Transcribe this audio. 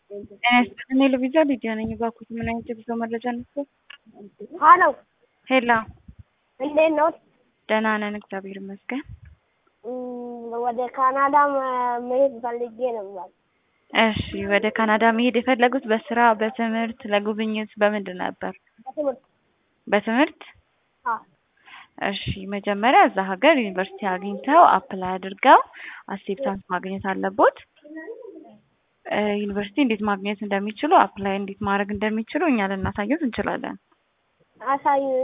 ጤና ይስጥልኝ ሉቢዛ ሊዲያ ነኝ። እባክዎት ምን አይነት የጉዞ መረጃ ነበር? ሀሎ ሄላ እንዴት ነው? ደህና ነን እግዚአብሔር ይመስገን። እም፣ ወደ ካናዳ መ- መሄድ ፈልጌ ነበር። እሺ ወደ ካናዳ መሄድ የፈለጉት በስራ በትምህርት ለጉብኝት በምንድን ነበር? በትምህርት በትምህርት አዎ። እሺ መጀመሪያ እዛ ሀገር ዩኒቨርሲቲ አግኝተው አፕላይ አድርገው አክሴፕታንስ ማግኘት አለቦት። እ ዩኒቨርሲቲ እንዴት ማግኘት እንደሚችሉ አፕላይ እንዴት ማድረግ እንደሚችሉ እኛ ልናሳየት እንችላለን። አሳዩ